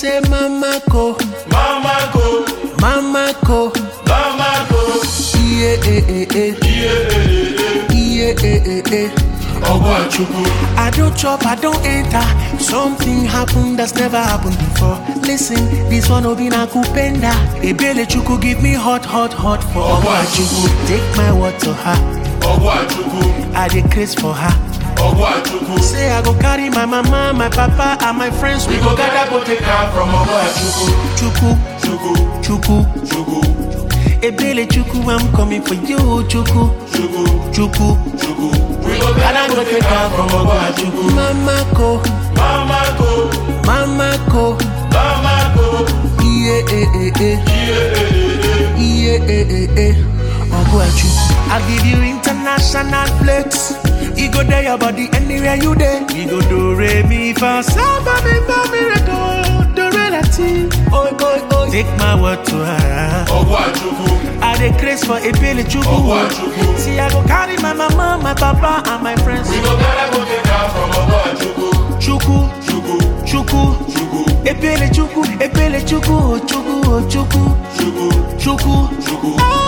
say mama ko, Mama go, mama ko. mama go. Yeah, eh, eh, eh. Yeah, eh, eh, eh. Ogwachukwu, I don't chop, I don't enter. Something happened that's never happened before. Listen, this one will be na kupenda. Ebele chuku give me hot, hot, hot for Ogwachukwu, Take my word to her. Ogwachukwu, I dey craze for her. Ogwachukwu. Say I go carry my mama, my papa, and my friends. We go gather go take her from Ogwachukwu, chuku, Chukwu, chuku. Chukwu, Ebele chuku, I'm coming for you, chuku, Chukwu, chuku. Chukwu. We go gather go take her from Ogwachukwu. Mama ko, Mama go, mama ko. mama go. Yeah, eh, eh, eh. Yeah, eh, eh, eh. Ogwachu. I give you international flex. You go there your body anywhere you there. We go do re mi fa sa ba mi fa mi re do do re la ti. Oi oi oi. Take my word to her. Ogwachukwu, I dey craze for ebele chuku. Ogwachukwu. See I go carry my mama, my papa, and my friends. We go gather go take her from Ogwachukwu, Chuku, Chukwu, chuku. Chukwu, Ebele chuku, ebele chuku, oh chuku, oh chuku, Chukwu, chuku. Chukwu. Ah,